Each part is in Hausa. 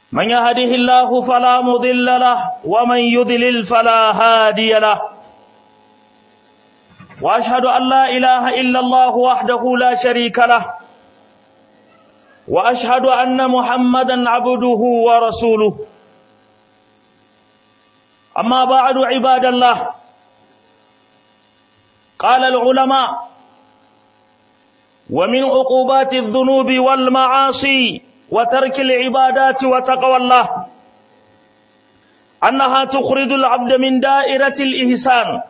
من يهده الله فلا مضل له ومن يضلل فلا هادي له واشهد ان لا اله الا الله وحده لا شريك له واشهد ان محمدا عبده ورسوله اما بعد عباد الله قال العلماء ومن عقوبات الذنوب والمعاصي وترك العبادات وتقوى الله أنها تخرج العبد من دائرة الإحسان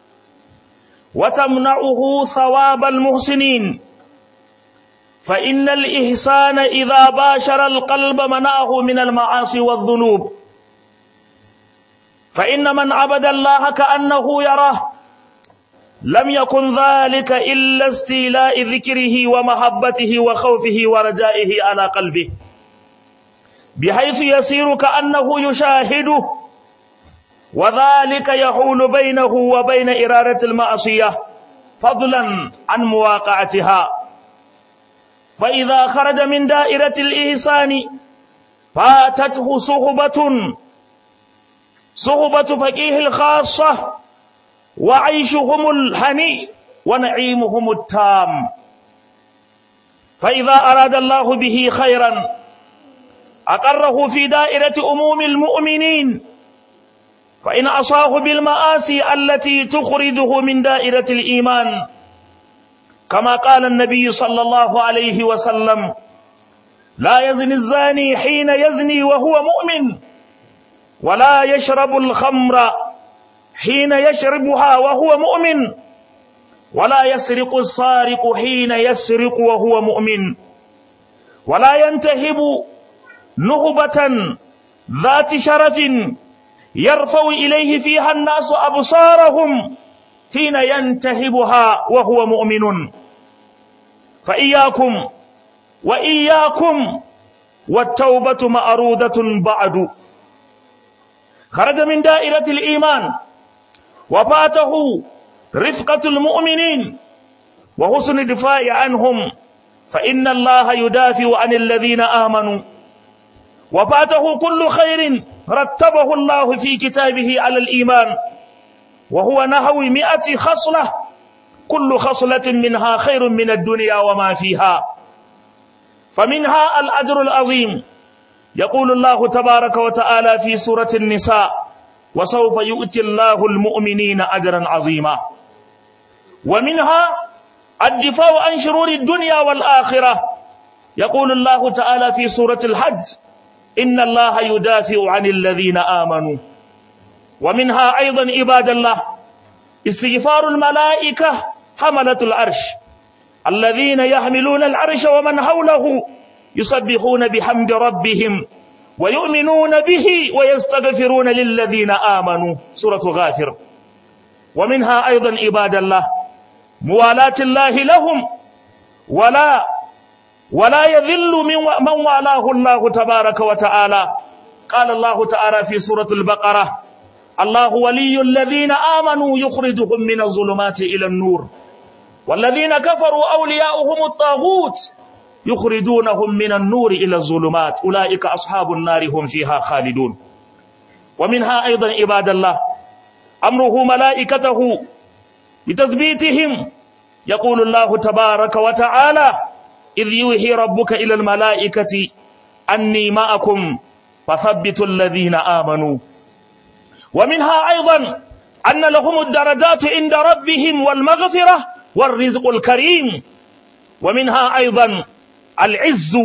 وتمنعه ثواب المحسنين فإن الإحسان إذا باشر القلب منعه من المعاصي والذنوب فإن من عبد الله كأنه يراه لم يكن ذلك إلا استيلاء ذكره ومحبته وخوفه ورجائه على قلبه بحيث يسير كأنه يشاهده وذلك يحول بينه وبين إرادة المعصية فضلا عن مواقعتها فإذا خرج من دائرة الإحسان فاتته صحبة صحبة فقيه الخاصة وعيشهم الهني ونعيمهم التام فإذا أراد الله به خيرا أقره في دائرة أموم المؤمنين فإن أصاه بالمآسي التي تخرجه من دائرة الإيمان كما قال النبي صلى الله عليه وسلم لا يزني الزاني حين يزني وهو مؤمن ولا يشرب الخمر حين يشربها وهو مؤمن ولا يسرق السارق حين يسرق وهو مؤمن ولا ينتهب نهبة ذات شرف يرفع إليه فيها الناس أبصارهم حين ينتهبها وهو مؤمن فإياكم وإياكم والتوبة مأرودة بعد خرج من دائرة الإيمان وفاته رفقة المؤمنين وحسن الدفاع عنهم فإن الله يدافع عن الذين آمنوا وفاته كل خير رتبه الله في كتابه على الإيمان وهو نحو مئة خصلة كل خصلة منها خير من الدنيا وما فيها فمنها الأجر العظيم يقول الله تبارك وتعالى في سورة النساء وسوف يؤتي الله المؤمنين أجرا عظيما ومنها الدفاع عن شرور الدنيا والآخرة يقول الله تعالى في سورة الحج إن الله يدافع عن الذين آمنوا ومنها أيضا عباد الله استغفار الملائكة حملة العرش الذين يحملون العرش ومن حوله يسبحون بحمد ربهم ويؤمنون به ويستغفرون للذين آمنوا سورة غافر ومنها أيضا عباد الله موالاة الله لهم ولا ولا يذل من من والاه الله تبارك وتعالى قال الله تعالى في سورة البقرة الله ولي الذين آمنوا يخرجهم من الظلمات إلى النور والذين كفروا أولياؤهم الطاغوت يخرجونهم من النور إلى الظلمات أولئك أصحاب النار هم فيها خالدون ومنها أيضا عباد الله أمره ملائكته بتثبيتهم يقول الله تبارك وتعالى إذ يوحي ربك إلى الملائكة أني معكم فثبتوا الذين آمنوا ومنها أيضا أن لهم الدرجات عند ربهم والمغفرة والرزق الكريم ومنها أيضا العز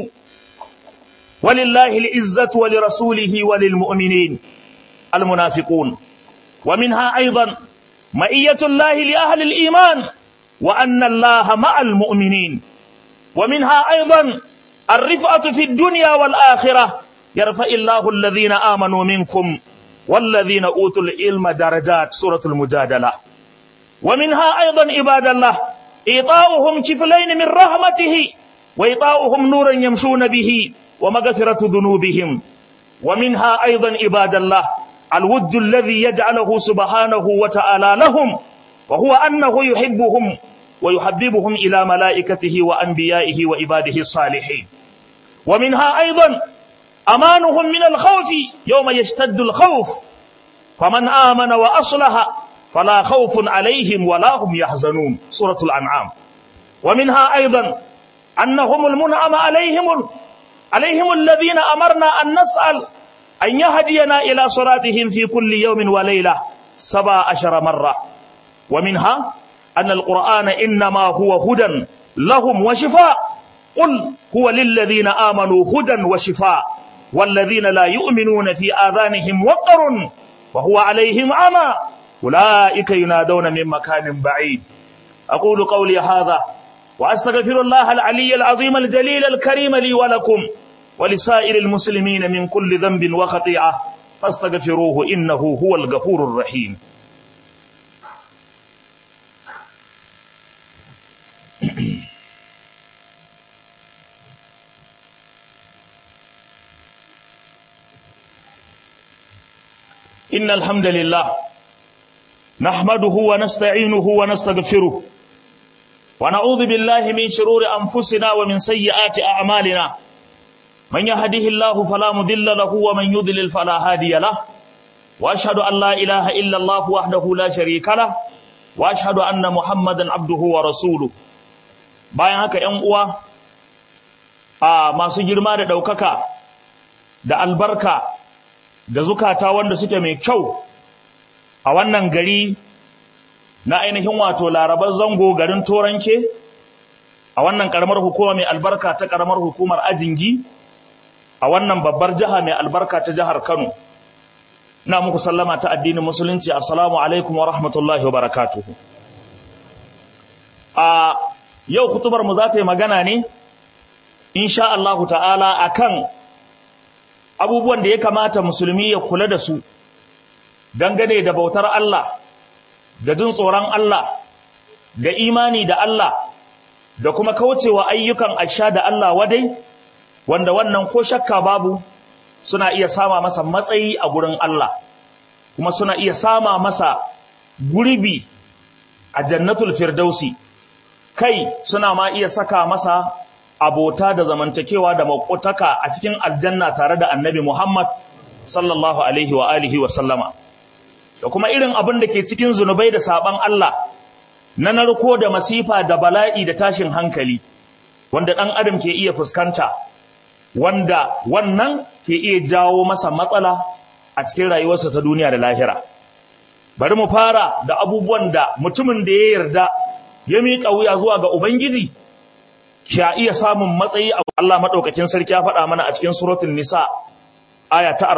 ولله العزة ولرسوله وللمؤمنين المنافقون ومنها أيضا مئية الله لأهل الإيمان وأن الله مع المؤمنين ومنها أيضا الرفعة في الدنيا والآخرة يرفع الله الذين آمنوا منكم والذين أوتوا العلم درجات سورة المجادلة ومنها أيضا عباد الله إيطاؤهم كفلين من رحمته وإيطاؤهم نورا يمشون به ومغفرة ذنوبهم ومنها أيضا عباد الله الود الذي يجعله سبحانه وتعالى لهم وهو أنه يحبهم ويحببهم إلى ملائكته وأنبيائه وعباده الصالحين ومنها أيضا أمانهم من الخوف يوم يشتد الخوف فمن آمن وأصلح فلا خوف عليهم ولا هم يحزنون سورة الأنعام ومنها أيضا أنهم المنعم عليهم عليهم الذين أمرنا أن نسأل أن يهدينا إلى صراطهم في كل يوم وليلة سبع عشر مرة ومنها أن القرآن إنما هو هدى لهم وشفاء قل هو للذين آمنوا هدى وشفاء والذين لا يؤمنون في آذانهم وقر وهو عليهم عمى أولئك ينادون من مكان بعيد أقول قولي هذا وأستغفر الله العلي العظيم الجليل الكريم لي ولكم ولسائر المسلمين من كل ذنب وخطيئة فاستغفروه إنه هو الغفور الرحيم إن الحمد لله نحمده ونستعينه ونستغفره ونعوذ بالله من شرور أنفسنا ومن سيئات أعمالنا من يهده الله فلا مضل له ومن يضلل فلا هادي له وأشهد أن لا إله إلا الله وحده لا شريك له وأشهد أن محمدا عبده ورسوله bayan haka ‘yan uwa a masu girma da ɗaukaka da albarka da zukata wanda suke mai kyau a wannan gari na ainihin wato larabar zango garin toranke a wannan karamar hukuma mai albarka ta karamar hukumar ajingi a wannan babbar jiha mai albarka ta jihar kano ina muku sallama ta addinin musulunci assalamu alaikum wa rahmatullahi wa barakatuhu a yau kutubar mu za ta yi magana ne insha Allahu ta'ala akan abubuwan da ya kamata musulmi ya kula da su dangane da bautar Allah da jin tsoron Allah da imani da Allah da kuma kaucewa ayyukan asha da Allah wadai wanda wannan ko shakka babu suna iya sama masa matsayi a gurin Allah kuma suna iya sama masa gurbi a jannatul firdausi kai suna ma iya saka masa abota da zamantakewa da makotaka a cikin aljanna tare da annabi Muhammad sallallahu alaihi wa alihi wa sallama da kuma irin abin da ke cikin zunubai da saban Allah na narko da masifa da bala'i da tashin hankali wanda ɗan adam ke iya fuskanta wanda wannan ke iya jawo masa matsala a cikin rayuwarsa ta duniya da lahira bari mu fara da abubuwan da mutumin da ya yarda ya miƙa wuya zuwa ga ubangiji sha iya samun matsayi a Allah madaukakin sarki ya faɗa mana a cikin suratul nisa aya ta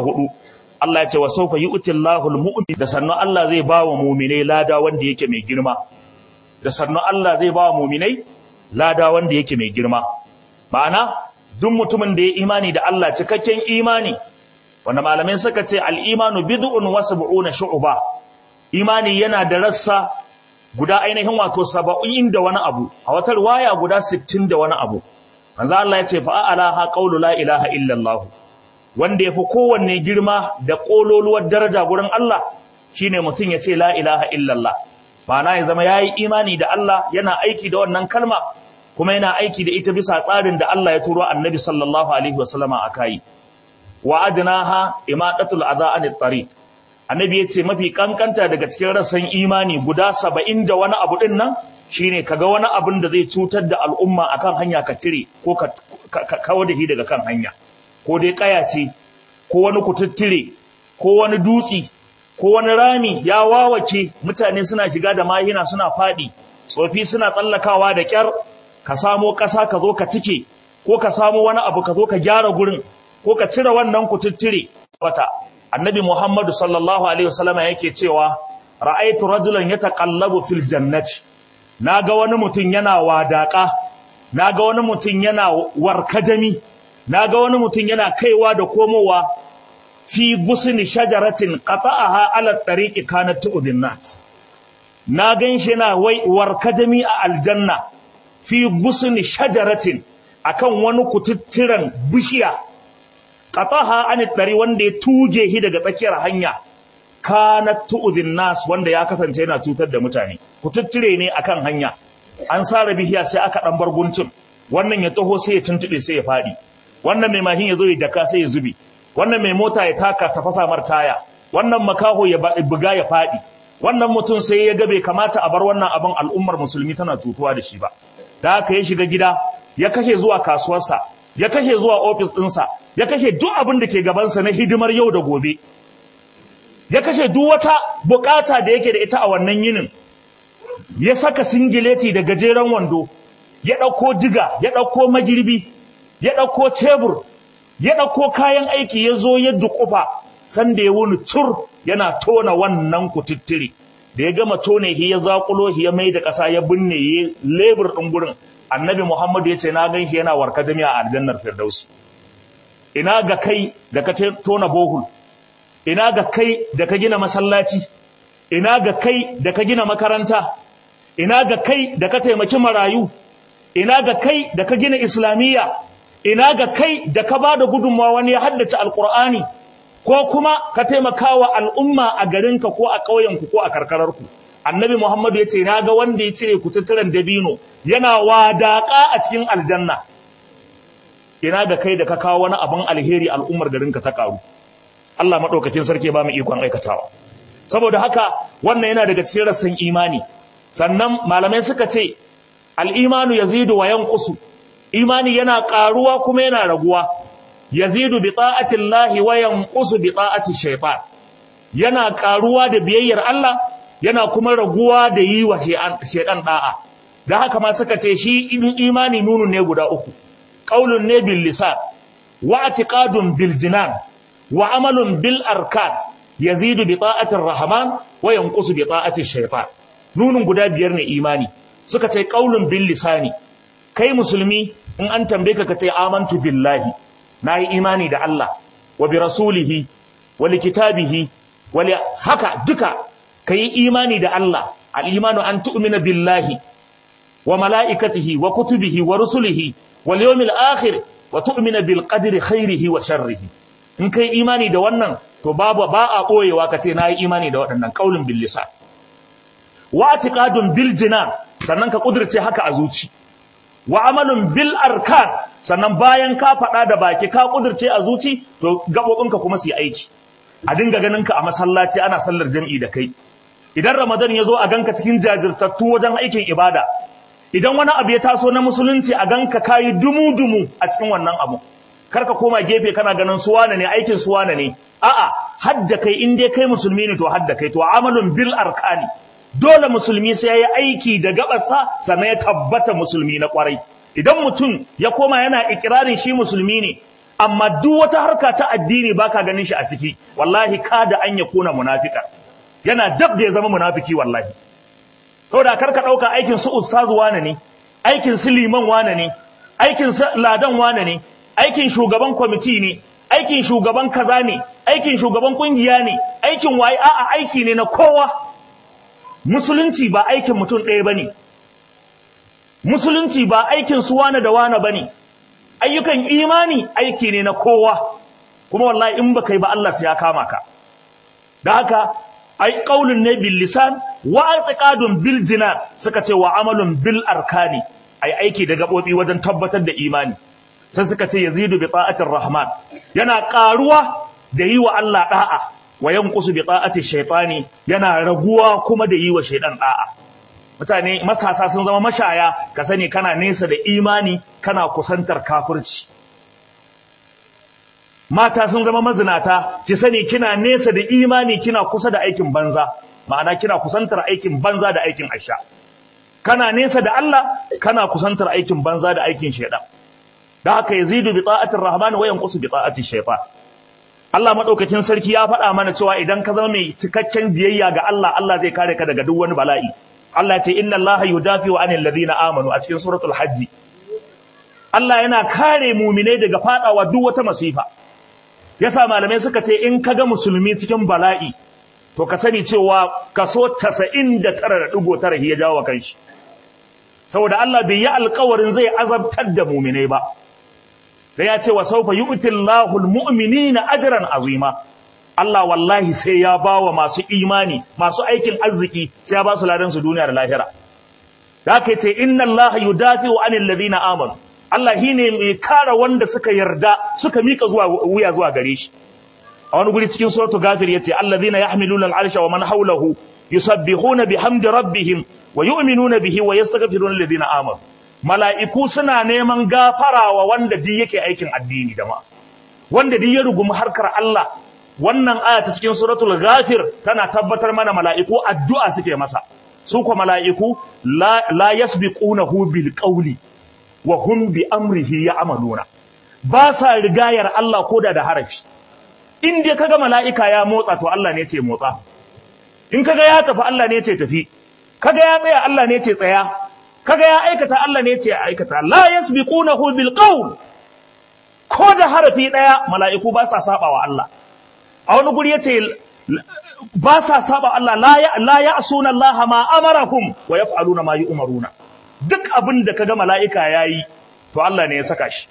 44 Allah ya ce wa sawfa yu'tillahu al-mu'min da sannu Allah zai ba wa mu'minai lada wanda yake mai girma da sannu Allah zai ba wa mu'minai lada wanda yake mai girma ma'ana duk mutumin da ya imani da Allah cikakken imani wanda malamai suka ce al-imanu bid'un wa sab'una shu'ba imani yana da rassa guda ainihin wato 70 da wani abu a wata riwaya guda 60 da wani abu manzo Allah ya ce fa a'laha qawlu la ilaha illa Allah wanda yafi kowanne girma da kololuwar daraja gurin Allah shine mutum ya ce la ilaha illa Allah ma'ana ya zama yayi imani da Allah yana aiki da wannan kalma kuma yana aiki da ita bisa tsarin da Allah ya turo annabi sallallahu alaihi wasallama akai wa adnaha imadatul adha anit tariq annabi yace mafi kankanta daga cikin rasan imani guda 70 da wani abu din nan shine kaga wani abin da zai cutar da al'umma akan hanya ka cire ko ka kawo da shi daga kan hanya ko dai kaya ce ko wani kututtire ko wani dutsi ko wani rami ya wawace mutane suna shiga da mahina suna fadi tsofi suna tsallakawa da kyar ka samo ƙasa ka zo ka cike ko ka samo wani abu ka zo ka gyara gurin ko ka cire wannan kututtire wata annabi muhammadu sallallahu alaihi wasallama yake cewa ra'aitu rajulan yataqallabu fil jannati naga wani mutum yana wadaka naga wani mutum yana warkajami naga wani mutum yana kaiwa da komowa fi gusni shajaratin qata'aha ala tariqi kanat tu'din nas na ganshi yana wai warkajami a aljanna fi gusni shajaratin akan wani kututturan bishiya qataha an dari wanda ya tuge shi daga tsakiyar hanya kanat tu'dhin nas wanda ya kasance yana cutar da mutane kututture ne akan hanya an sare bishiya sai aka dan bar guntun wannan ya taho sai ya tuntube sai ya fadi wannan mai mahin ya zo ya daka sai ya zube wannan mai mota ya taka ta fasa mar taya wannan makaho ya buga ya faɗi wannan mutum sai ya ga bai kamata a bar wannan abin al'ummar musulmi tana tutuwa da shi ba da haka ya shiga gida ya kashe zuwa kasuwarsa ya kashe zuwa ofis ɗinsa ya kashe duk abin da ke gabansa na hidimar yau da gobe ya kashe duk wata bukata da yake da ita a wannan yinin ya saka singileti da gajeren wando ya ɗauko diga ya ɗauko magirbi ya ɗauko tebur ya ɗauko kayan aiki ya zo ya duƙufa sanda ya wuni tur yana tona wannan kututtire da ya gama tone shi ya zaƙulo shi ya mai da ƙasa ya binne ya lebur ɗin gurin annabi muhammadu ya ce na gan shi yana warka jami'a a aljannar firdausi ina ga kai da ka tona bohul ina ga kai da ka gina masallaci ina ga kai da ka gina makaranta ina ga kai da ka taimaki marayu ina ga kai da ka gina islamiyya ina ga kai da ka ba da gudunmawa wani ya haddace alkur'ani ko kuma ka taimaka wa al'umma a garinka ko a ƙauyenku ko a karkararku annabi muhammadu ya ce na ga wanda ya cire kututturen dabino yana wadaƙa a cikin aljanna ina ga kai da ka kawo wani abin alheri al'ummar garinka ta ƙaru Allah maɗaukakin sarki ba mu ikon aikatawa saboda haka wannan yana daga cikin rassan imani sannan malamai suka ce al'imanu yazidu wa yanqusu imani yana ƙaruwa kuma yana raguwa yazidu bi ta'atillahi wa yanqusu bi ta'ati shaytan yana ƙaruwa da biyayyar Allah yana kuma raguwa da yi wa shaytan da'a dan haka ma suka ce shi imani nunu ne guda uku qaulun ne bil lisan wa i'tiqadun bil jinan wa amalun bil arkan yazidu bi ta'atir rahman wa yanqusu bi ta'ati shaytan nunun guda biyar ne imani suka ce qaulun bil lisani kai musulmi in an tambaye ka kace amantu billahi nayi imani da Allah wa bi rasulihi wa li kitabihi wa li haka duka kai imani da Allah al imanu an tu'mina billahi wa malaikatihi wa kutubihi wa rusulihi wal yawmil akhir wa tu'mina bil qadri khairihi wa sharrihi in kai imani da wannan to babu ba a koyewa kace nayi imani da waɗannan qaulun bil lisan wa atiqadun bil jinan sannan ka kudirce haka a zuci wa amalun bil arkan sannan bayan ka faɗa da baki ka kudirce a zuci to gabobinka kuma su yi aiki a dinga ganin ka a masallaci ana sallar jami'i da kai idan ramadan ya zo a ganka cikin jajirtattu wajen aikin ibada idan wani abu ya taso na musulunci a ganka kayi dumu dumu a cikin wannan abu karka koma gefe kana ganin suwana ne aikin suwana ne a'a hadda kai in dai kai musulmi ne to hadda kai to amalun bil arkani dole musulmi sai yayi aiki da gabarsa sannan ya tabbata musulmi na kwarai idan mutum ya koma yana ikirarin shi musulmi ne amma duk wata harka ta addini baka ganin shi a ciki wallahi kada an ya kuna munafika yana dab da ya zama munafiki wallahi saboda karka dauka aikin su ustazu wane ne aikin su liman wane ne aikin su ladan wane ne aikin shugaban kwamiti ne aikin shugaban kaza ne aikin shugaban kungiya ne aikin waye a'a aiki ne na kowa musulunci ba aikin mutum ɗaya bane musulunci ba aikin su wane da wane bane ayyukan imani aiki ne na kowa kuma wallahi in baka yi ba Allah sai ya kama ka da haka ai qaulun ne bil lisan wa i'tiqadun bil jinan suka ce wa amalun bil arkani ai aiki da gabobi wajen tabbatar da imani sai suka ce yazidu bi ta'atir rahman yana karuwa da yi wa Allah da'a wa yanqusu bi ta'ati shaytani yana raguwa kuma da yi wa shaydan da'a mutane matasa sun zama mashaya ka sani kana nesa da imani kana kusantar kafirci mata sun zama mazinata ki sani kina nesa da imani kina kusa da aikin banza ma'ana kina kusantar aikin banza da aikin asha kana nesa da Allah kana kusantar aikin banza da aikin shaydan da haka yazidu bi ta'atir rahman wa yanqusu bi ta'ati shaytan Allah madaukakin sarki ya faɗa mana cewa idan ka zama mai cikakken biyayya ga Allah Allah zai kare ka daga duk wani bala'i Allah ya ce inna Allah yudafi'u 'anil ladina amanu a cikin suratul hajj Allah yana kare mu'minai daga fadawa duk wata masifa yasa malamai suka ce in kaga musulmi cikin bala'i to ka sani cewa kaso 99.9 ya jawo kanshi saboda Allah bai yi alƙawarin zai azabtar da mu'minai ba da ya ce wa saufa yu'ti Allahul mu'minina ajran azima Allah wallahi sai ya bawa masu imani masu aikin arziki sai ya ba su ladan su duniya da lahira da haka yace inna Allah yudafi'u 'anil ladina amanu Allah shine mai kare wanda suka yarda suka mika zuwa wuya zuwa gare shi a wani guri cikin suratul ghafir yace allazina yahmiluna al'arsha wa man hawlahu yusabbihuna bihamdi rabbihim wa yu'minuna bihi wa yastaghfiruna alladhina amanu mala'iku suna neman gafara wa wanda duk yake aikin addini da ma wanda duk ya rugumi harkar Allah wannan aya ta cikin suratul ghafir tana tabbatar mana mala'iku addu'a suke masa su ko mala'iku la, la yasbiqunahu bil qawli wa hum bi amrihi ya'maluna ba sa rigayar Allah koda da harafi in dai kaga mala'ika ya motsa to Allah ne ce motsa in kaga ya tafi Allah ne ce tafi kaga ya tsaya Allah ne ce tsaya kaga ya aikata Allah ne ce aikata la yasbiqunahu bil qawl ko da harafi daya mala'iku ba sa saba wa Allah a wani guri yace ba sa saba Allah la ya la ya'suna Allah ma amarahum wa yaf'aluna ma yu'maruna duk abin da kaga mala'ika yayi to Allah ne ya saka shi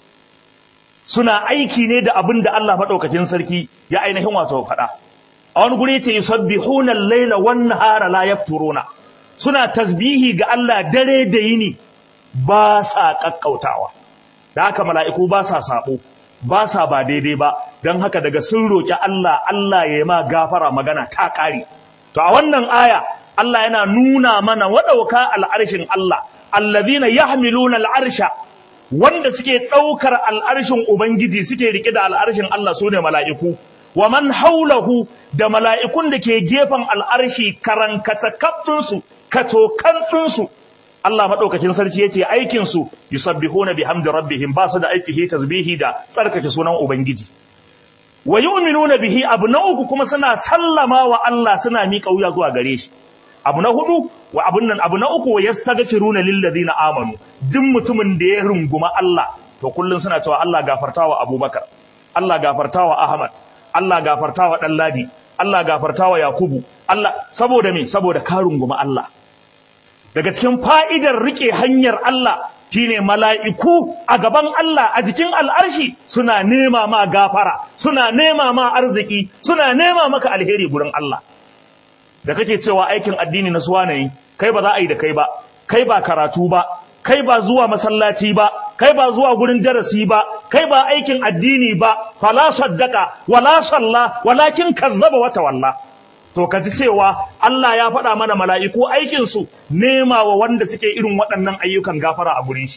suna aiki ne da abin da Allah madaukakin sarki ya ainihin wato faɗa a wani guri yace yusabbihuna al-laila wan nahara la yafturuna suna tasbihi ga Allah dare da yini ba sa kakkautawa da haka mala'iku ba sa sabo ba sa ba daidai ba don haka daga sun roki Allah Allah ya yi ma gafara magana ta ƙare to a wannan aya Allah yana nuna mana wadauka al'arshin Allah allazina yahmiluna al'arsha wanda suke ɗaukar al'arshin Ubangiji suke rike da al'arshin Allah su ne mala'iku wa man haulahu da mala'ikun da ke gefen al'arshi karankata kaɗinsu, katokan ɗinsu, Allah maɗaukakin sarki ya ce aikinsu, yusabbihu na bihamdi rabbihim ba su da aikihi tasbihi da tsarkake sunan Ubangiji. Wa yu'minu na bihi abu na uku kuma suna sallama wa Allah suna miƙa wuya zuwa gare shi. Abu na hudu wa abun nan abu na uku wa yastaghfiruna lil ladina amanu duk mutumin da ya runguma Allah to kullun suna cewa Allah gafartawa Abubakar Allah gafartawa Ahmad Allah gafarta wa Ɗanladi, Allah gafarta wa Yakubu, Allah saboda me saboda ka runguma Allah. Daga cikin fa'idar riƙe hanyar Allah shine mala'iku a gaban Allah a jikin al'arshi suna nema ma gafara, suna nema ma arziki, suna nema maka alheri gurin Allah. Da kake cewa aikin addini na suwa ne, kai ba za a yi da kai ba, kai ba karatu ba, kai ba zuwa masallaci ba kai ba zuwa gurin darasi ba kai ba aikin addini ba fala saddaka wala salla walakin kazzaba wa tawalla to kaji cewa Allah ya faɗa mana mala'iku aikin su nema wa wanda suke irin waɗannan ayyukan gafara a gurin shi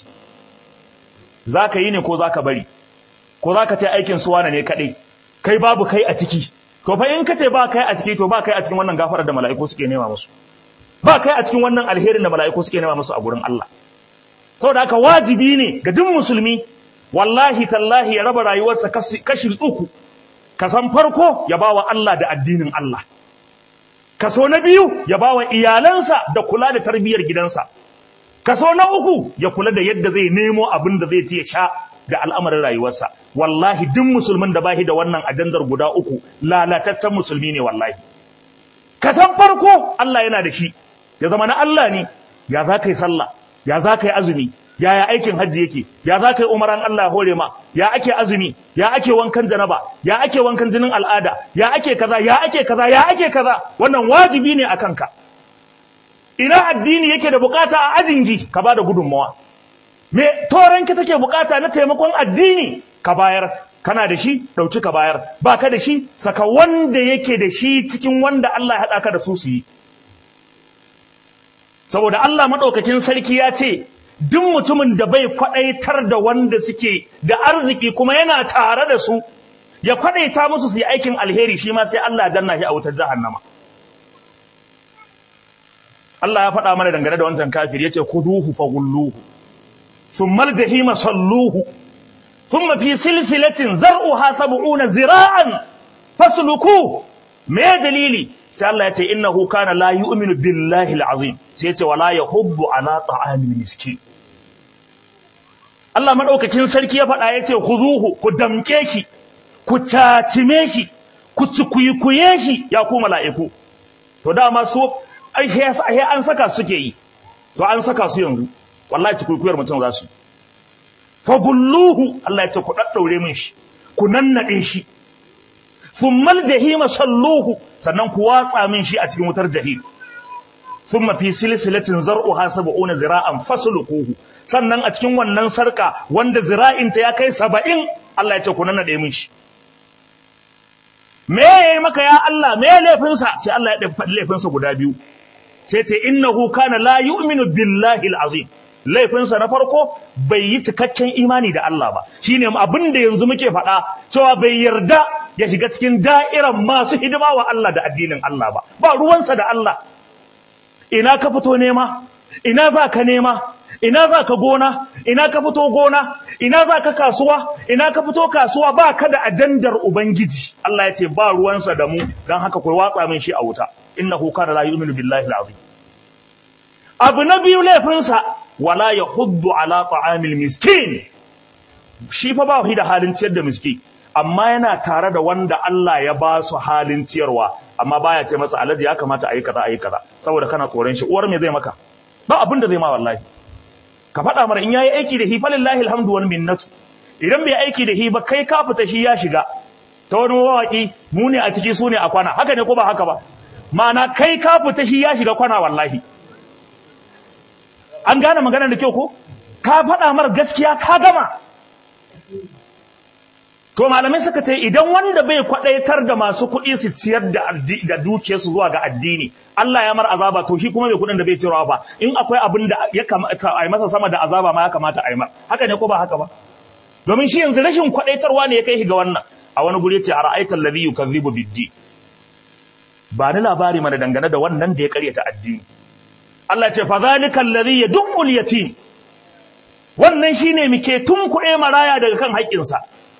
zaka yi ne ko zaka bari ko zaka ce aikin su wane ne kadai kai babu kai a ciki to fa in kace ba kai a ciki to ba kai a cikin wannan gafarar da mala'iku suke nema musu ba kai a cikin wannan alherin da mala'iku suke nema musu a gurin Allah saboda haka wajibi ne ga duk musulmi wallahi tallahi ya raba rayuwarsa kashi uku kasan farko ya bawa Allah da addinin Allah kaso na biyu ya bawa iyalansa da kula da tarbiyyar gidansa kaso na uku ya kula da yadda zai nemo abin da zai ci ya sha da al'amarin rayuwarsa wallahi duk musulmin da bashi da wannan ajandar guda uku lalataccen musulmi ne wallahi kasan farko Allah yana da shi ya zama na Allah ne ya za ka yi sallah ya za ka yi azumi yaya aikin hajji yake ya za ka yi umaran Allah hore ma ya ake azumi ya ake wankan janaba ya ake wankan jinin al'ada ya ake kaza ya ake kaza ya ake kaza wannan wajibi ne a kanka ina addini yake da bukata a ajingi ka ba da gudunmawa me toranki take bukata na taimakon addini ka bayar kana da shi dauki ka bayar ba ka da shi saka wanda yake da shi cikin wanda Allah ya haɗa ka da su su yi saboda Allah maɗaukakin sarki ya ce duk mutumin da bai kwaɗaitar da wanda suke da arziki kuma yana tare da su ya kwaɗaita musu su yi aikin alheri shi ma sai Allah danna shi a wutar jahannama Allah ya faɗa mana dangane da wancan kafir yace kuduhu faghulluhu thumma aljahima salluhu thumma fi silsilatin zar'uha sab'una zira'an fasluku me dalili sai Allah ya ce innahu kana la yu'minu billahi al'azim sai ya ce wala yahubbu ala ta'amil miskin Allah madaukakin sarki ya faɗa ya ce khuzuhu ku damke shi ku tatime shi ku cikuyikuye shi ya ku mala'iku to dama su ai an saka suke yi to an saka su yanzu wallahi cikuyikuyar mutum za su fa gulluhu Allah ya ce ku daddaure min shi ku nannade shi thummal jahima salluhu sannan ku watsa min shi a cikin wutar jahim thumma fi silsilatin zar'uha sab'una zira'an fasluquhu sannan a cikin wannan sarka wanda zira'inta ya kai saba'in Allah ya ce ku nannaɗe min shi me ya yi maka ya Allah me ya laifinsa sai Allah ya faɗi laifinsa guda biyu sai ce innahu kana la yu'minu billahi al-azim laifinsa na farko bai yi cikakken imani da Allah ba shine abin da yanzu muke faɗa cewa bai yarda ya shiga cikin da'iran masu hidima wa Allah da addinin Allah ba ba ruwansa da Allah ina ka fito nema ina za ka nema ina za ka gona ina ka fito gona ina za ka kasuwa ina ka fito kasuwa ba ka da ajandar ubangiji Allah ya ce ba ruwansa da mu don haka ku watsa min shi a wuta innahu kana la yu'minu billahi al-azim abu na biyu laifinsa wala yahuddu ala ta'amil miskin shi fa ba shi da halin ciyar da miski amma yana tare da wanda Allah ya ba su halin ciyarwa amma baya ce masa alaji ya kamata ayi kaza ayi kaza saboda kana tsoron shi uwar me zai maka ba abin da zai ma wallahi ka faɗa mana in yayi aiki da hi falillahi alhamdu wal minnatu idan bai aiki da hi ba kai ka fita shi ya shiga ta wani mawaki mu ne a ciki su ne a kwana haka ne ko ba haka ba ma'ana kai ka fita shi ya shiga kwana wallahi an gane maganar da kyau ko ka faɗa mar gaskiya ka gama to malamai suka ce idan wanda bai kwadaitar da masu kuɗi su ciyar da da dukiyarsu zuwa ga addini Allah ya mar azaba to shi kuma bai kuɗin da bai ciyarwa ba in akwai abin da ya kamata a yi masa sama da azaba ma ya kamata a yi mar haka ne ko ba haka ba domin shi yanzu rashin kwadaitarwa ne ya kai shi ga wannan a wani guri yace ara'aita alladhi yukazzibu biddi ba ni labari mana dangane da wannan da ya karyata addini Allah ce fa zalika alladhi yad'ul yatim wannan shine muke tunkuɗe maraya daga kan haƙƙinsa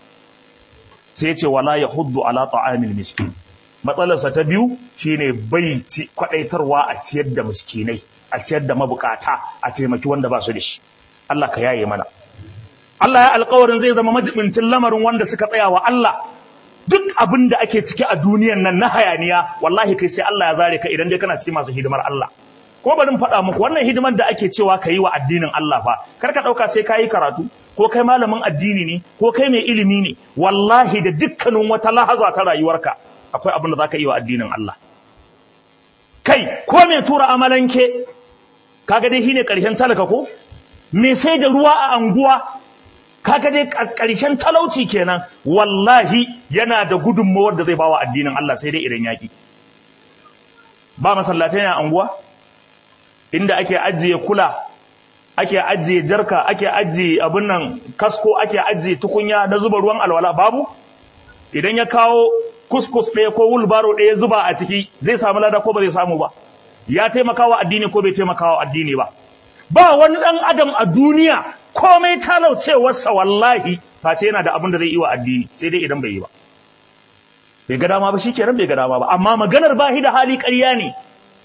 sai ce wala ya huddu ala ta'amil miskin matsalarsa ta biyu shine bai ci kwadaitarwa a ciyar da miskinai a ciyar da mabukata a taimaki wanda ba su da shi Allah ka yaye mana Allah ya alƙawarin zai zama majibincin lamarin wanda suka tsaya wa Allah duk abin da ake ciki a duniyan nan na hayaniya wallahi kai sai Allah ya zare ka idan dai kana cikin masu hidimar Allah ko bari in faɗa muku wannan hidimar da ake cewa ka yi wa addinin Allah fa kar ka ɗauka sai ka yi karatu ko kai malamin addini ne ko kai mai ilimi ne wallahi da dukkanin wata lahaza ta rayuwarka akwai abin da za ka yi wa addinin Allah kai ko mai tura amalanke kaga dai shine ƙarshen talaka ko me sai da ruwa a anguwa kaga dai ƙarshen talauci kenan wallahi yana da gudunmawar da zai bawa addinin Allah sai dai idan yaki ba masallatai ne a anguwa inda ake ajiye kula ake ajiye jarka ake ajiye abin nan kasko ake ajiye tukunya na zuba ruwan alwala babu idan ya kawo kuskus ɗaya ko wulbaro ɗaya zuba a ciki zai samu lada ko ba zai samu ba ya taimakawa addini ko bai taimakawa addini ba ba wani ɗan adam a duniya komai talaucewarsa wallahi face yana da abin da zai yi wa addini sai dai idan bai yi ba bai ga dama ba shi kenan bai ga dama ba amma maganar bahi da hali ƙarya ne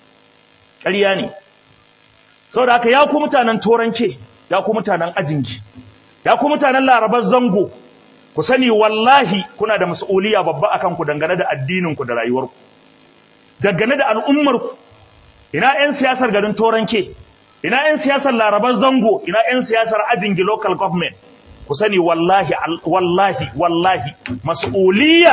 ƙarya ne saboda haka ya ku mutanen toranke ya ku mutanen ajingi ya ku mutanen larabar zango ku sani wallahi kuna da mas'uliya babba akan ku dangane da addinin ku da rayuwarku dangane da al'ummar ku ina ƴan siyasar garin toranke ina ƴan siyasar larabar zango ina ƴan siyasar ajingi local government ku sani wallahi wallahi wallahi mas'uliya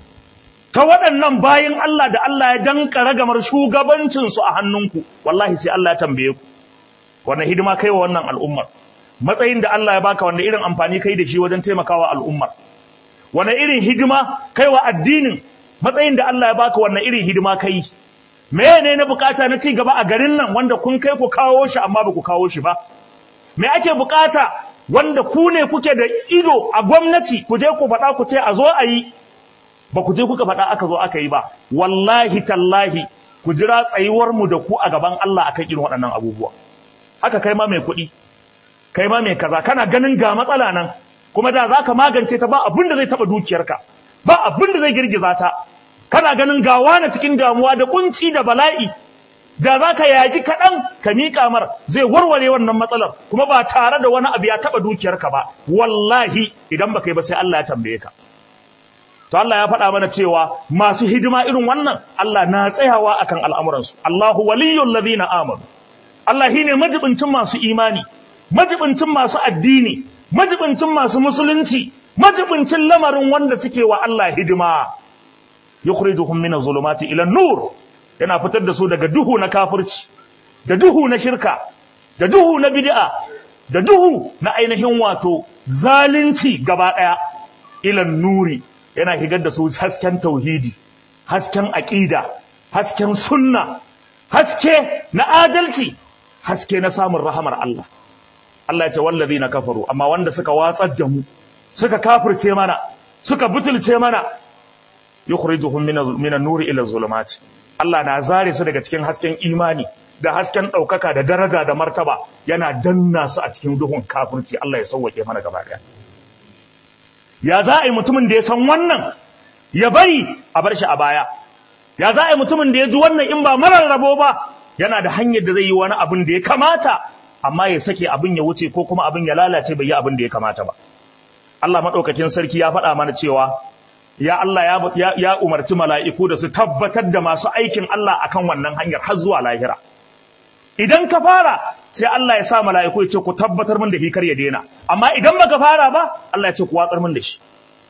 ta waɗannan bayin Allah da Allah ya danka ragamar shugabancinsu a hannunku wallahi sai Allah ya tambaye ku wannan hidima kai wa wannan al'ummar matsayin da Allah ya baka wanda irin amfani kai da shi wajen taimakawa al'ummar wannan irin hidima kai wa addinin matsayin da Allah ya baka wannan irin hidima kai mene na bukata na ci gaba a garin nan wanda kun kai ku kawo shi amma ba ku kawo shi ba me ake bukata wanda ku ne kuke da ido a gwamnati ku je ku faɗa ku ce a zo a yi ba ku je kuka faɗa aka zo aka yi ba wallahi tallahi ku jira tsayuwar mu da ku a gaban Allah akan irin waɗannan abubuwa haka kai ma mai kuɗi kai ma mai kaza kana ganin ga matsala nan kuma da zaka magance ta ba abin da zai taba dukiyarka ba abin da zai girgiza ta kana ganin ga wani cikin damuwa da kunci da bala'i da zaka yaji kaɗan ka miƙa mar zai warware wannan matsalar kuma ba tare da wani abu ya taba dukiyarka ba wallahi idan baka yi ba sai Allah ya tambaye ka to Allah ya faɗa mana cewa masu hidima irin wannan Allah na tsayawa akan al'amuransu Allahu waliyyul ladina amanu Allah shine majibincin masu imani majibincin masu addini majibincin masu musulunci majibincin lamarin wanda suke wa Allah hidima yukhrijuhum minaz zulumati ila nur yana fitar da su daga duhu na kafirci da duhu na shirka da duhu na bid'a da duhu na ainihin wato zalunci gaba ɗaya ilan nuri yana higar da su hasken tauhidi hasken aƙida hasken sunna haske na adalci haske na samun rahamar Allah Allah ya ce wallazi na kafaru amma wanda suka watsar da mu suka kafirce mana suka butulce mana yukhrijuhum min an-nuri ila zulumati Allah na zare su daga cikin hasken imani da hasken ɗaukaka da daraja da martaba yana danna su a cikin duhun kafirci Allah ya sauwake mana gaba ɗaya ya za a yi mutumin da ya san wannan ya bari a bar shi a baya ya za a yi mutumin da ya ji wannan in ba marar rabo ba yana da hanyar da zai yi wani abin da ya kamata amma ya sake abin ya wuce ko kuma abin ya lalace bai yi abin da ya kamata ba Allah maɗaukakin sarki ya faɗa mana cewa ya Allah ya, ya, umarci mala'iku da su tabbatar da masu aikin Allah akan wannan hanyar har zuwa lahira idan ka fara sai Allah ya sa mala'iku ya ce ku tabbatar min da hikar ya daina amma idan baka fara ba Allah ya ce ku watsar min da shi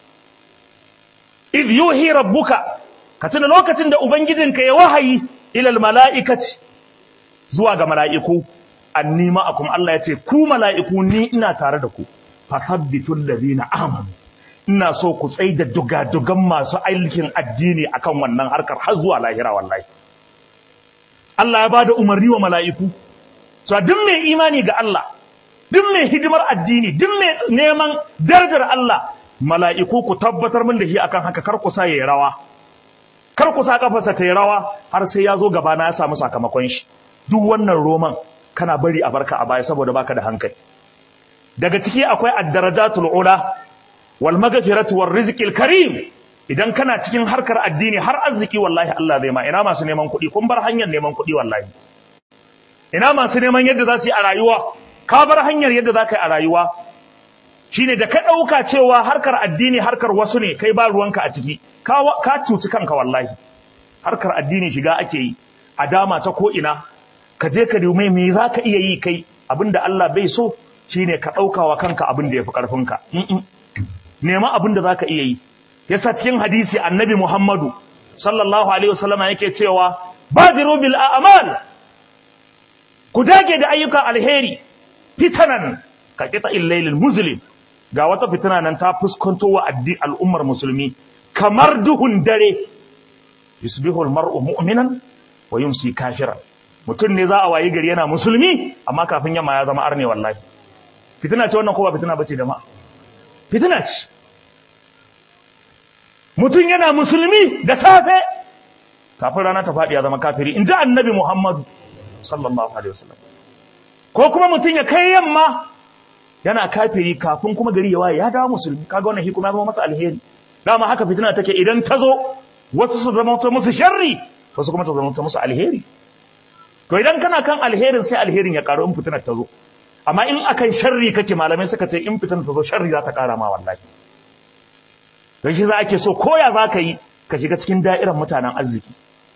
idh yuhi rabbuka ka tuna lokacin da ubangijinka ya wahayi ilal mala'ikati zuwa ga mala'iku annima akum Allah ya ce ku mala'iku ni ina tare da ku fathabbitul ladina amanu ina so ku tsai da dugadugan masu aikin addini akan wannan harkar har zuwa lahira wallahi Allah ya bada umarni wa mala'iku so duk mai imani ga Allah duk mai hidimar addini duk mai neman darajar Allah mala'iku ku tabbatar min da shi akan haka kar ku sa yayi rawa kar ku sa kafarsa ta yi rawa har sai ya zo gaba na ya samu sakamakon shi duk wannan roman kana bari a barka a baya saboda baka da hankali daga ciki akwai ad-darajatul ula wal maghfiratu war rizqil karim idan kana cikin harkar addini har arziki wallahi Allah zai ma ina masu neman kuɗi kun bar hanyar neman kuɗi wallahi ina masu neman yadda za su yi a rayuwa ka bar hanyar yadda za ka yi a rayuwa shine da ka ɗauka cewa harkar addini harkar wasu ne kai ba ruwanka a ciki ka cuci kanka wallahi harkar addini shiga ake yi a dama ta ko ina ka je ka dume me za ka iya yi kai abinda Allah bai so shine ka ɗauka wa kanka abin da ya fi ƙarfinka nema abin da za ka iya yi yasa cikin hadisi annabi Muhammadu sallallahu alaihi wasallama yake cewa badiru bil a'mal ku dage da ayyukan alheri fitanan ka kita illailil muslim ga wata fitina nan ta fuskanto wa al'ummar musulmi kamar duhun dare yusbihu almar'u mu'minan wa yumsi kafiran mutum ne za a wayi gari yana musulmi amma kafin yamma ya zama arne wallahi fitina ce wannan ko ba fitina bace da ma fitina ce mutum yana musulmi da safe kafin rana ta faɗi ya zama kafiri in ji annabi muhammadu sallallahu alaihi wasallam ko kuma mutum ya kai yamma yana kafiri kafin kuma gari ya waye ya dawo musulmi kaga wannan hikima zama masa alheri dama haka fitina take idan ta zo wasu su zama ta musu sharri wasu kuma ta zama ta musu alheri to idan kana kan alherin sai alherin ya karu in fitinar ta zo amma in akan sharri kake malamai suka ce in fitinar ta zo sharri za ta kara ma wallahi don shi za ake so koya za ka yi ka shiga cikin da'irar mutanen arziki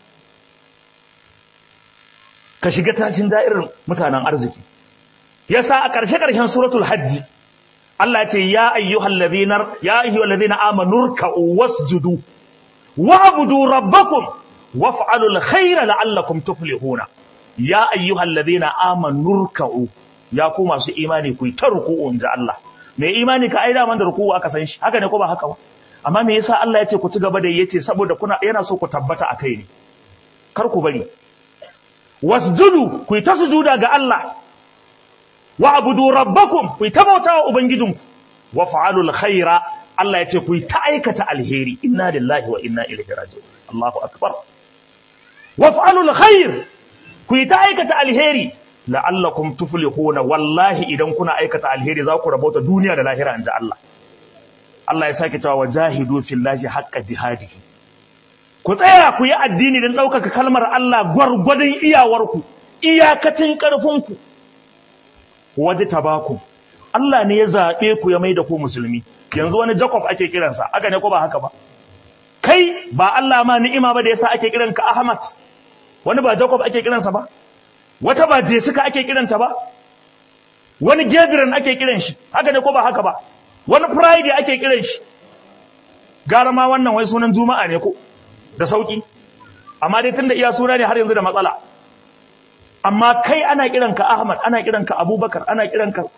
ka shiga tashin da'irar mutanen arziki yasa a ƙarshe ƙarshen suratul hajji Allah ce ya ayyuhal ladhina ya ayyuhal ladhina amanu ruk'u wasjudu wa'budu rabbakum waf'alul khayra la'allakum tuflihuna ya ayyuhal ladhina amanu ruk'u ya ku masu imani ku ta ruku'u inda Allah me imani ka aida man da ruku'u aka san shi haka ne ko ba haka ba amma me yasa Allah ya ce ku ci gaba da yace saboda kuna yana so ku tabbata akai ne kar ku bari wasjudu ku ta sujuda ga Allah wa abudu rabbakum ku ta bauta wa ubangijinku wa fa'alul khaira Allah ya ce ku ta aikata alheri inna lillahi wa inna ilaihi raji'un Allahu akbar wa fa'alul khair ku ta aikata alheri la'allakum tuflihuna wallahi idan kuna aikata alheri za ku rabauta duniya da lahira inda Allah Allah ya sake cewa wajahidu fillahi haqqa jihadihi ku tsaya ku yi addini don ɗaukaka kalmar Allah gwargwadon iyawarku iyakacin ƙarfinku waje tabaku Allah ne ya zaɓe ku ya mai da ku musulmi yanzu wani Jacob ake kiransa aka ne ko ba haka ba kai ba Allah ma ni'ima ba da yasa ake kiranka Ahmad wani ba Jacob ake kiransa ba wata ba Jessica ake kiranta ba wani Gabriel ake kiran shi haka ne ko ba haka ba wani Friday ake kiran shi gara ma wannan wai sunan Juma'a ne ko da sauki amma dai tunda iya suna ne har yanzu da matsala amma kai ana kiranka Ahmad ana kiranka Abubakar ana kiranka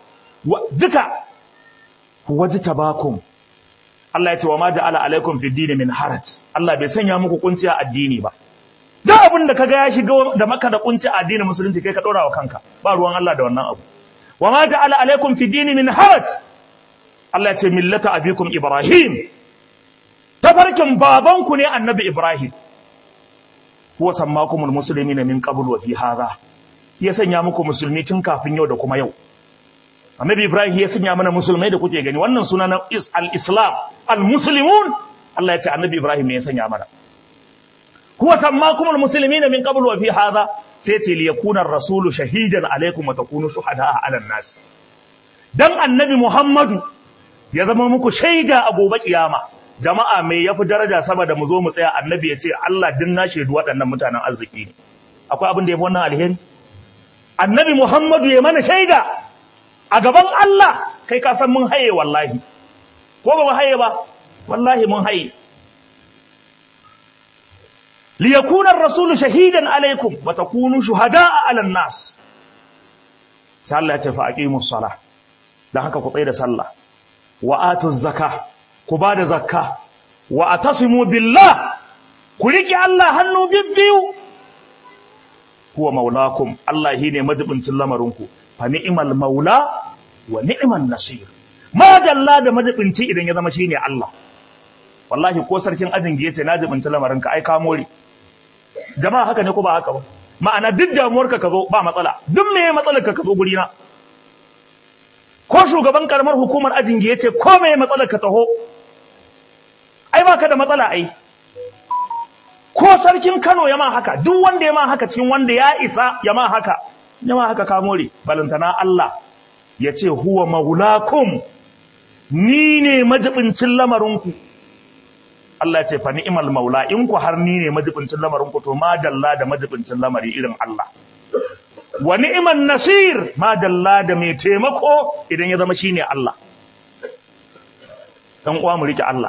duka wajtabakum Allah ya ce wa ma ja'ala alaikum fid din min haraj Allah bai sanya muku kunci a addini ba duk abin da kaga ya shiga da maka da kunci a addinin musulunci kai ka dora wa kanka ba ruwan Allah da wannan abu wa ma ja'ala alaikum fid din min haraj Allah ya ce millata abikum ibrahim tafarkin babanku ne annabi ibrahim huwa sammakumul muslimina min qabl wa fi hadha ya sanya muku musulmi tun kafin yau da kuma yau annabi ibrahim ya sanya mana musulmai da kuke gani wannan suna na al-islam al-muslimun Allah ya ce annabi ibrahim ne ya sanya mana huwa sammakumul muslimina min qabl wa fi hadha sai ce li yakuna ar-rasulu shahidan alaykum wa takunu shuhada'a 'ala an-nas dan annabi muhammadu ya zama muku shaida a gobe kiyama jama'a mai yafi daraja sama da mu zo mu tsaya annabi ya ce Allah din na shaidu waɗannan mutanen arziki ne akwai abin da yafi wannan alheri annabi muhammadu ya mana shaida a gaban Allah kai ka san mun haye wallahi ko ba mu haye ba wallahi mun haye li yakuna ar-rasul shahidan alaykum wa takunu shuhada'a 'ala an-nas sai Allah ya ce fa aqimus salah dan haka ku tsaya da sallah wa atuz zakah ku ba da zakka wa atasimu billah ku riki Allah hannu bibbiyu huwa maulakum Allah shine majibincin lamarinku fa ni'mal maula wa ni'man nasir ma dalla da majibinci idan ya zama shine Allah wallahi ko sarkin ajin yace na jibinci lamarinka ai ka more jama'a haka ne ko ba haka ba ma'ana duk damuwarka ka zo ba matsala duk me matsalar ka ka zo guri na ko shugaban karamar hukumar ajin yace ko me matsalar ka taho ai baka da matsala ai ko sarkin Kano ya ma haka duk wanda ya ma haka cikin wanda ya isa ya ma haka ya ma haka ka more balantana Allah ya ce huwa maulakum ni ne majibincin lamarinku Allah ya ce fa ni'mal maula in ku har ni ne majibincin lamarinku to ma dalla da majibincin lamari irin Allah wa ni'man nasir ma dalla da mai taimako idan ya zama shine Allah dan uwa mu rike Allah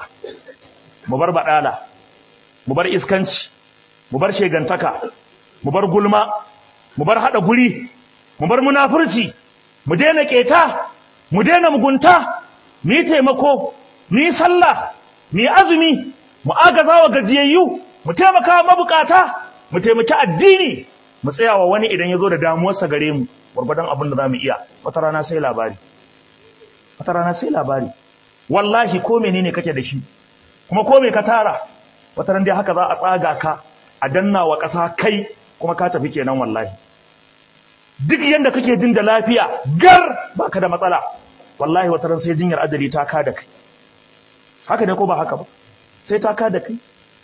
mu bar badala mu bar iskanci mu bar shegantaka mu bar gulma mu bar hada guri mu bar munafurci mu daina keta mu daina mugunta mu yi taimako mu yi sallah mu yi azumi mu agaza wa gajiyayyu mu taimaka mabukata mu taimaki addini mu tsaya wa wani idan ya zo da damuwarsa gare mu gwargwadon abin da za mu iya wata rana sai labari wata rana sai labari wallahi ko menene kake da shi kuma ko me ka tara wata ran dai haka za a tsaga ka a danna wa ƙasa kai kuma ka tafi kenan wallahi duk yanda kake jin da lafiya gar baka da matsala wallahi wata ran sai jinyar ajali ta ka da kai haka ne ko ba haka ba sai ta ka da kai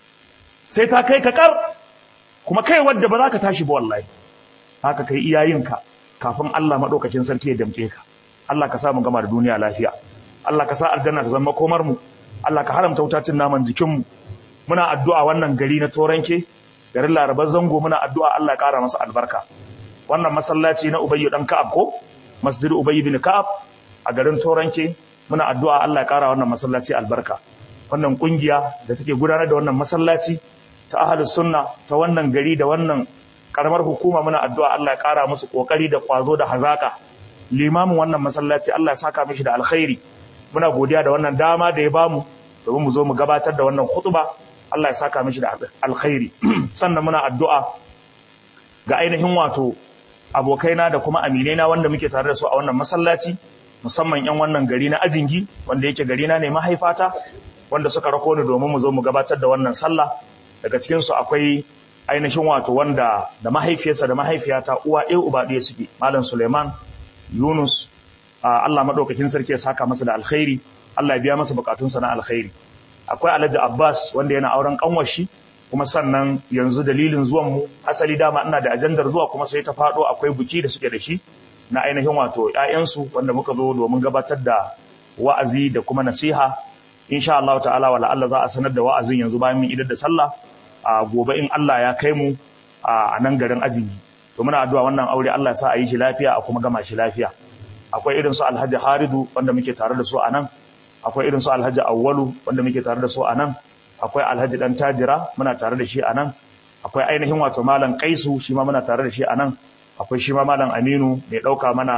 sai ta kai ka kar kuma kai wadda ba za ka tashi ba wallahi haka kai iyayenka kafin Allah madaukakin sarki ya damke ka Allah ka sa mu gama da duniya lafiya Allah ka sa aljanna ta zama komar mu Allah ka haramta wutacin naman jikin mu muna addu'a wannan gari na Toranke garin Larabar Zango muna addu'a Allah ya kara masa albarka wannan masallaci na Ubayyu dan Ka'ab ko Masjid Ubayy bin Ka'ab a garin Toranke muna addu'a Allah ya kara wannan masallaci albarka wannan kungiya da take gudanar da wannan masallaci ta ahlus sunna ta wannan gari da wannan karamar hukuma muna addu'a Allah ya kara musu kokari da kwazo da hazaka limamin wannan masallaci Allah ya saka mishi da alkhairi muna godiya da wannan dama da ya bamu domin mu zo mu gabatar da wannan khutba Allah ya saka mishi da alkhairi sannan muna addu'a ga ainihin wato abokaina da kuma aminaina wanda muke tare da su a wannan masallaci musamman yan wannan gari na ajingi wanda yake gari na ne mahaifata wanda suka rako ni domin mu zo mu gabatar da wannan sallah daga cikin su akwai ainihin wato wanda da mahaifiyarsa da mahaifiyata uwa ɗaya uba ɗaya suke malam Suleiman Yunus Allah madaukakin sarki ya saka masa da alkhairi Allah ya biya masa bukatunsa na alkhairi akwai Alhaji Abbas wanda yana auren kanwashi kuma sannan yanzu dalilin zuwan mu asali dama ina da ajandar zuwa kuma sai ta fado akwai buki da suke da shi na ainihin wato ƴaƴansu wanda muka zo domin gabatar da wa'azi da kuma nasiha insha Allah ta'ala wala Allah za a sanar da wa'azin yanzu bayan mun idar da sallah a gobe in Allah ya kai mu a nan garin ajingi to muna addu'a wannan aure Allah ya sa a yi shi lafiya a kuma gama shi lafiya akwai irin su Alhaji Haridu wanda muke tare da su a nan akwai irin su Alhaji Awwalu wanda muke tare da su a nan akwai Alhaji Dan Tajira muna tare da shi a nan akwai ainihin wato Malam Kaisu shi ma muna tare da shi a nan akwai shi ma Malam Aminu mai dauka mana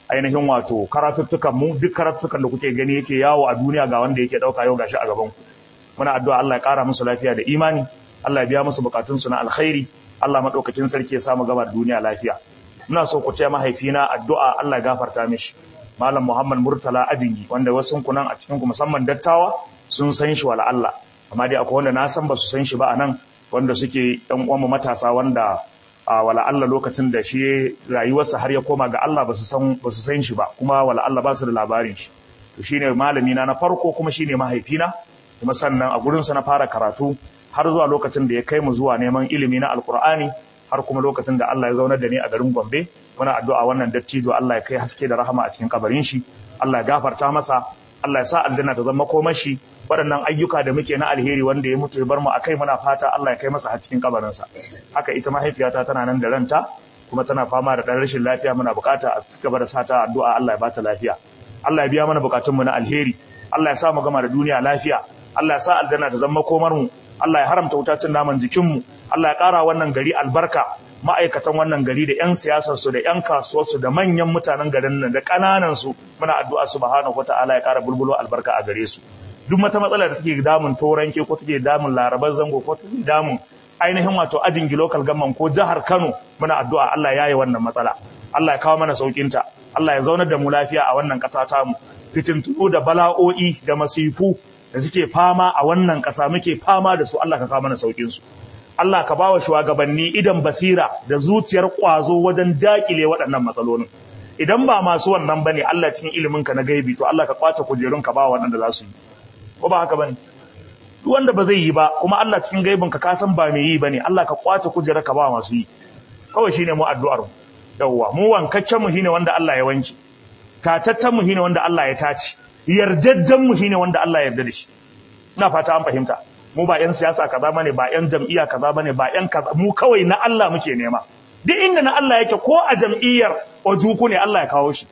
ainihin wato karatuttukan mu duk karatuttukan da kuke gani yake yawo a duniya ga wanda yake dauka yau gashi a gaban ku muna addu'a Allah ya kara musu lafiya da imani Allah ya biya musu bukatun su na alkhairi Allah madaukakin sarki ya samu gaba da duniya lafiya muna so ku ce mahaifina addu'a Allah ya gafarta mishi malam Muhammad Murtala Ajingi wanda wasu kunan a cikin ku musamman dattawa sun san shi wala Allah amma dai akwai wanda na san ba su san shi ba anan wanda suke ɗan uwan matasa wanda a wala Allah lokacin da shi rayuwarsa har ya koma ga Allah ba su san ba su san shi ba kuma wala Allah ba su da labarin shi to shine malami na na farko kuma shine mahaifina kuma sannan a gurin sa na fara karatu har zuwa lokacin da ya kai mu zuwa neman ilimi na alkur'ani har kuma lokacin da Allah ya zaunar da ni a garin Gombe muna addu'a wannan dattijo Allah ya kai haske da rahama a cikin kabarin shi Allah ya gafarta masa Allah ya sa aljanna ta zama komashi waɗannan ayyuka da muke na alheri wanda ya mutu ya bar mu akai muna fata Allah ya kai masa a cikin kabarinsa haka ita mahaifiyata tana nan da ranta kuma tana fama da ɗan rashin lafiya muna bukata a cigaba da sata addu'a Allah ya bata lafiya Allah ya biya mana bukatunmu na alheri Allah ya sa mu gama da duniya lafiya Allah ya sa aljanna ta zama komar mu Allah ya haramta wutacin naman jikinmu Allah ya ƙara wannan gari albarka ma'aikatan wannan gari da 'yan siyasarsu da 'yan kasuwarsu da manyan mutanen garin nan da ƙananansu muna addu'a subhanahu wata'ala ya ƙara bulbulo albarka a gare su duk mata matsala da take damun toranke ko take damun larabar zango ko take damun ainihin wato ajin local gamman ko jihar Kano muna addu'a Allah ya yi wannan matsala Allah ya kawo mana saukinta Allah ya zaunar da mu lafiya a wannan ƙasa tamu fitintunu da bala'o'i da masifu da suke fama a wannan ƙasa muke fama da su Allah ka kawo mana saukin su Allah ka bawa shugabanni idan basira da zuciyar ƙwazo wajen dakile waɗannan matsalolin idan ba masu wannan bane Allah cikin ilimin ka na gaibi to Allah ka kwace kujerun ka ba waɗanda za su yi ko ba haka bane duk wanda ba zai yi ba kuma Allah cikin gaibin ka kasan ba mai yi bane Allah ka kwace kujerar ka ba masu yi kawai shine mu addu'ar mu yawwa mu wankaccen mu shine wanda Allah ya wanke tataccen mu shine wanda Allah ya tace yardajjen mu shine wanda Allah ya yarda da shi ina fata an fahimta mu ba yan siyasa kaza bane ba yan jam'iyya kaza bane ba yan kaza mu kawai na Allah muke nema duk inda na Allah yake ko a jam'iyyar ojuku ne Allah ya kawo shi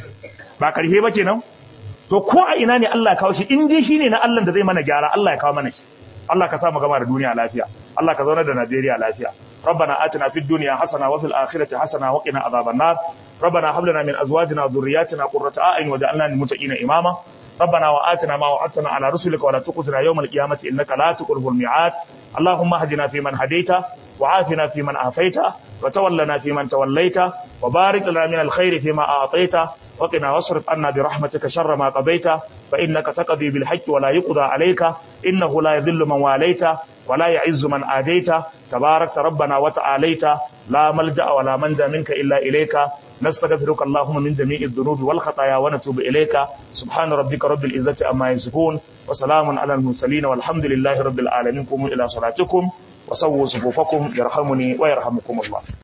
ba karhe ba kenan to ko a ina ne Allah ya kawo shi in dai shine na Allah da zai mana gyara Allah ya kawo mana shi Allah ka sa mu gama da duniya lafiya Allah ka zauna da Najeriya lafiya ربنا آتنا في الدنيا حسنة وفي الآخرة حسنة وقنا عذاب النار ربنا هب لنا من أزواجنا وذرياتنا قرة أعين وجعلنا للمتقين إماما ربنا وآتنا ما وعدتنا على رسلك ولا تخزنا يوم القيامة إنك لا تخلف الميعاد اللهم اهدنا فيمن هديت وعافنا فيمن عافيت وتولنا فيمن توليت وبارك لنا من الخير فيما أعطيت وقنا واصرف عنا برحمتك شر ما قضيت فإنك تقضي بالحق ولا يقضى عليك إنه لا يذل من واليت ولا يعز من آديت تبارك ربنا وتعاليت لا ملجأ ولا منجا منك إلا إليك نستغفرك اللهم من جميع الذنوب والخطايا ونتوب إليك سبحان ربك رب العزة أما يصفون وسلام على المرسلين والحمد لله رب العالمين قوموا إلى صلاتكم وسووا صفوفكم يرحمني ويرحمكم الله